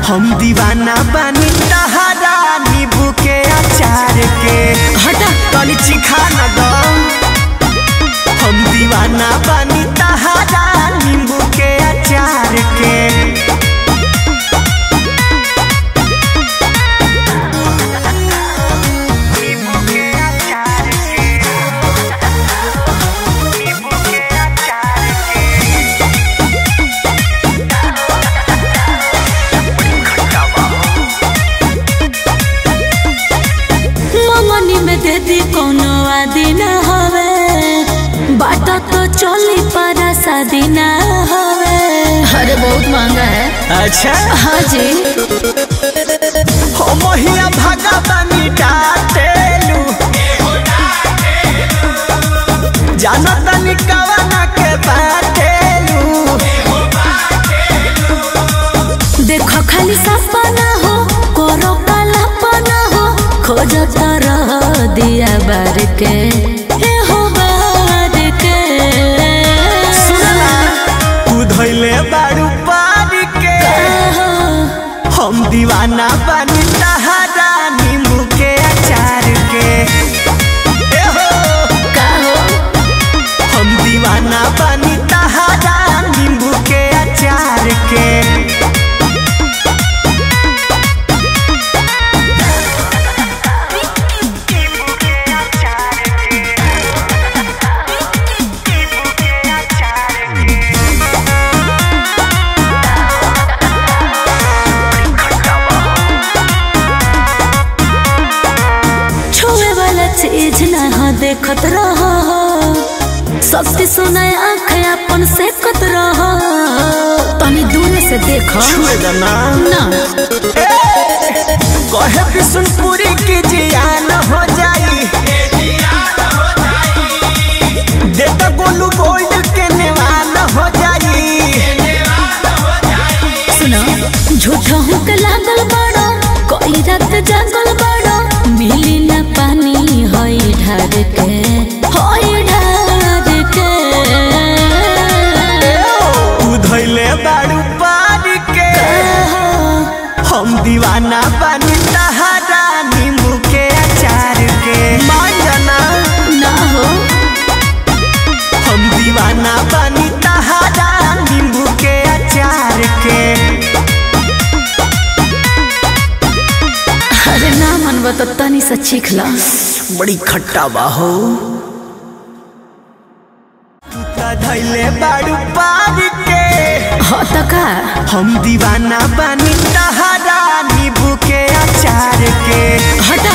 हम दीवाना बानी तहरा नींबू के अचार के हटा तनी चिखा न दो हम दीवाना बानी तहरा नींबू के अचार के नींबू के अचार के नींबू के अचार के मंगनी में दे दी कोनो आदि न हवे बाटा तो चली पारा शादी न हवे अरे बहुत महंगा है अच्छा हाँ जी हो मोहिया भागा बानी डाटेलू जानो तनी कवना के बाटेलू देखो खाली सपना हो करो कल्पना हो खोजता रह दिया बार के हे हो बार के तू धैले बारू पारी के हो, हम दीवाना बानी तहरा नींबू के अचार के ए हो का हो हम दीवाना बानी तहरा नींबू के अचार के छुए वाला चीज ना हो देखत रहो सबके सुनाए आँख अपन से कत रहो तनी दूर से देखो छुए दना ना कहे बिशुनपुरी की जियान हो जाई देता गोलू गोल्ड के नेवान हो जाई सुनो झूठो हुक लागल बड़ो कोई रात जागल बड़ो मिली ना पानी होई ढार के होई ढार के तू धैले बारू पारी के हम दीवाना बानी तहरा नींबू के अचार के मान जाना ना हो हम दीवाना बानी तहरा नींबू के अचार के अरे ना मनबो तो तनी से चीख ला बड़ी खट्टा बाहो धैले बारू पारी के हो तो का हम दीवाना बानी तहरा नींबू के अचार के हटा